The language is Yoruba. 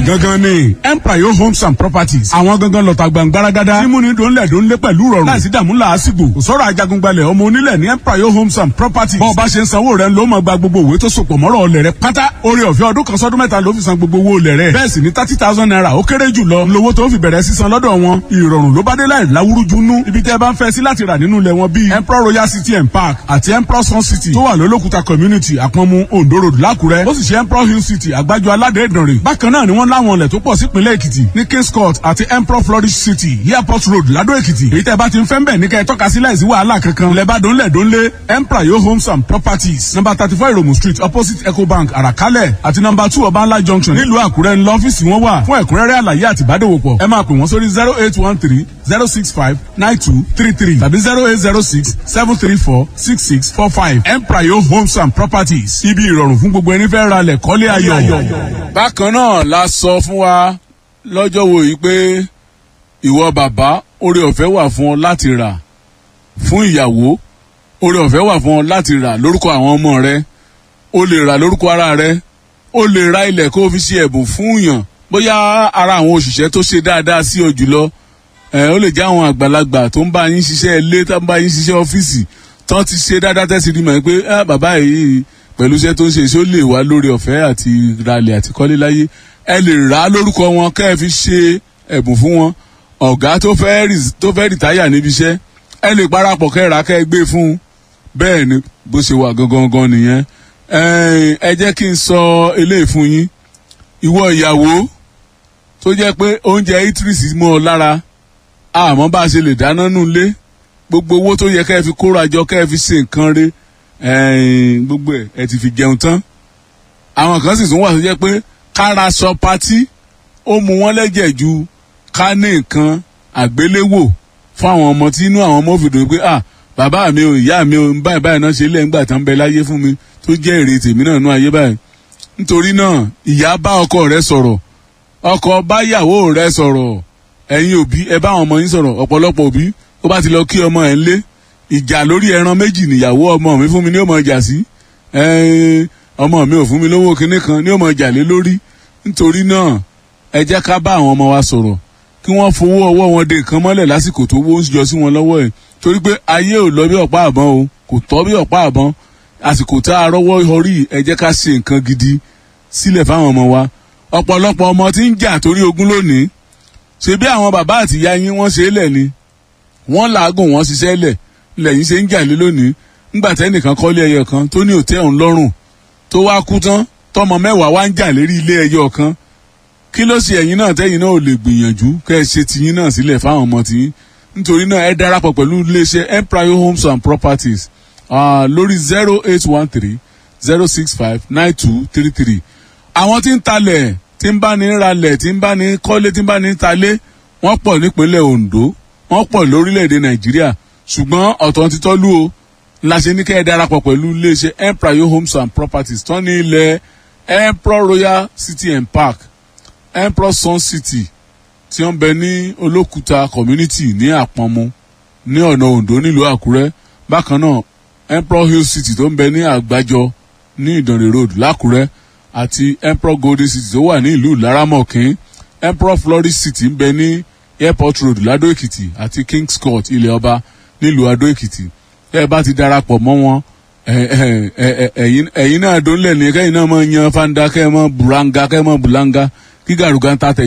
gangan ni empire homes and properties àwọn gangan lọ́ta gbàngbáragádá mímúni dòńlẹ̀ dòńlẹ̀ pẹ̀lú rọrùn láìsí dààmú làásìgbò kò sọ̀rọ̀ ajagungbalẹ̀ ọmọ onílẹ̀ ní empire homes and properties bọ́ọ̀ bá ṣe ń sanwó rẹ̀ ló máa gba gbogbo òwe tó sopọ̀ mọ́rọ̀ ọlẹ̀ rẹ̀ pátá orí ọ̀fẹ́ ọdún kan sọ́dún mẹ́ta ló fi san gbogbo owó olẹ̀ rẹ̀ bẹ́ẹ̀ sì ni thirty thousand naira ó kéré jù lọ lówó tó fi bẹ̀rẹ̀ sísan lọ́dọ̀ wọn ìrọ̀rùn ló bá dé láì láwúrújú nú ibi tẹ́ bá ń fẹ́ sí láti rà nínú ilẹ̀ wọn bíi emperor royal city and park àti emperor sun city tó wà lólókùta community àpọ̀nmu ondo road lákùrẹ́ ó sì ṣe emperor hill city àgbájọ aládé ìdànrè bákan náà ni wọ́n láwọn ilẹ̀ tó pọ̀ sípínlẹ̀ èkìtì ní kings court àti emperor flourish city airport road ládó èkìtì èyí tẹ́ bá ti ń fẹ́ ń bẹ̀ ní kẹ́ ẹ tọ́ka sí láìsí wàhálà kankan lẹ́bàá dónlẹ̀ dónlé emperor yo homes and properties number thirty four iromu street opposite ecobank àràkálẹ̀ àti number two ọbańlá junction nílùú àkúrẹ́ ńlọ ọ́fíìsì wọn wà fún ẹ̀kúnrẹ́rẹ́ àlàyé àti ìbádòwòpọ̀ ẹ máa pè wọ́n sórí zero eight one three zero six five nine two three three tàbí zero eight zero six seven three four six six four five emprayo homes and properties ibi ìrọ̀rùn fún gbogbo ẹni fẹ́ ra lẹ̀ kọ́lé ayọ̀. bákan náà la sọ fún wa lọ́jọ́ wo yìí pé ìwọ bàbá oore ọ̀fẹ́ wà fún ọ láti rà fún ìyàwó oore ọ̀fẹ́ wà fún ọ láti rà lórúkọ àwọn ọmọ rẹ o lè rà lórúkọ ara rẹ o lè ra ilẹ̀ kó o fi ṣe ẹ̀bùn fún yàn bóyá ara àwọn òṣìṣẹ́ tó ṣe dáadáa sí ọ jùlọ ẹ ó lè jẹ́ àwọn àgbàlagbà tó ń bá yín ṣiṣẹ́ ilé tó ń bá yín ṣiṣẹ́ ọ́fíìsì tán ti ṣe dáadáa tẹ́sí rí mọ̀ pé ẹ bàbá yìí pẹ̀lú iṣẹ́ tó ń ṣe ṣé ó lè wá lórí ọ̀fẹ́ àti ralẹ̀ àti kọ́lé láyé ẹ lè rà á lórúkọ wọn kẹ́ ẹ fi ṣe ẹ̀bùn fún wọn ọ̀gá tó fẹ́ rìtáyà níbi iṣẹ́ ẹ lè parapọ̀ kẹ́ ẹ rà kẹ́ ẹ gbé fún un bẹ́ẹ̀ ni bó ṣe wà gangan gan nìyẹn ẹ jẹ́ kí n sọ eléyìí fún yín ìwọ ìyàwó tó jẹ́ pé oúnjẹ itris mọ́ ọ lára àmọ́ bá a ṣe lè dáná nù lé gbogbo owó tó yẹ kẹ́ ẹ fi kóra jọ kẹ́ ẹ fi ṣe nǹkan re gbogbo ẹ̀ ẹ ti fi jẹun tán àwọn kan sì tún wà tó jẹ́ pé kára sọ patí ó mu wọ́n lẹ́jẹ̀ ju ká ní nǹkan àgbéléwò fún àwọn ọmọ tí inú àwọn ọmọ fìdó pé ah bàbá mi ò ìyá mi ò báyìí báyìí náà ṣe lẹ́yìn gbà tán bẹ láyé fún mi tó jẹ́ èrè tèmi náà nú ayé báyìí nítorí náà ìyá bá ọkọ rẹ sọ̀rọ̀ ọkọ báyàwó rẹ sọ̀rọ̀ ẹ̀yin òbí ẹ bá àwọn ọmọ yín sọ̀rọ̀ ọ̀pọ̀lọpọ̀ òbí ó bá ti lọ kí ọmọ ẹ̀ ń lé ìjà lórí ẹran méjì nìyàwó ọmọ mi fún mi ní ọmọ ìjà sí ọmọ mi ò fún mi lówó kinní kan ní ọmọ ìjà lé lórí nítorí náà ẹ jẹ́ ká bá àwọn ọmọ wa sọ̀rọ̀ kí wọ́n fowó ọwọ́ wọn de nǹkan mọ́lẹ̀ lásìkò tó wó ń yọ sí wọn lọ́wọ́ ẹ̀ torí pé ayé ò lọ bí ọ̀pá àbọ̀n o kò tọ́ bí ọ̀pá àbọ̀n àsìkò tá a rọ́wọ́ orí ẹ jẹ́ ká ṣe nǹkan gidi sílẹ̀ fáwọn ọmọ wa ọ̀pọ̀lọpọ̀ ọmọ tí ń jà torí ogún lónìí ṣe bí àwọn bàbá àti ìyá yín wọ́n ṣe é lẹ̀ ni wọ́n làágùn wọ́n ṣiṣẹ́ lẹ̀ lẹ́yìn ṣe ń jà lé lónìí ńgbà tẹ́nìkan kọ́lé ẹyọ kan tó ní òtẹ́ òun lọ́rùn tó wá kú tán tọmọ mẹ́wàá wá ń jà lérí ilé ẹyọ kan kí ló ṣe ẹ̀yin náà tẹ́yin náà ò lè gbìyànjú kẹ́ ẹ ṣe tiyín náà sílẹ̀ fáwọn ọmọ tiyín nítorí náà ẹ darapọ̀ pẹ̀lú iléeṣẹ́ empire homes and properties uh, lórí zero eight one three zero six five nine two three three àwọn tí ń talẹ̀ tí ń bá ní ralẹ̀ tí ń bá ní kọ́lé tí ń bá ní talé wọ́n pọ̀ nípínlẹ̀ ondo wọ́n pọ̀ lórílẹ̀‐èdè nàìjíríà ṣùgbọ́n ọ̀tọ̀ ti tọ́lú o la ṣe ní kẹ́ ẹ darapọ̀ pẹ̀lú iléeṣẹ́ empire homes and properties tán ní ilẹ̀ emperor royal city and park emperor sun city tí wọ́n bẹ ní olókùta community ní àpọ̀nmu ní ọ̀nà ondo nílùú àkúrẹ́ bákan náà emperor hill city tó ń bẹ ní àgbájọ ní ìdànrè road lákúrẹ́ àti emperor golden city tó wà ní ìlú laramọ̀kín emperor flourish city ń bẹ ní airport road ladó èkìtì àti kings court ilẹ̀ ọba nílùú adó èkìtì ẹ bá ti darapọ̀ mọ́ wọn ẹ̀yin náà dónlẹ̀ ní kẹ́yìn náà máa yan fanda kẹ́ ẹ mọ́ buranga kẹ́ ẹ mọ́ bulanga kí gàrúgà ń ta tẹ̀.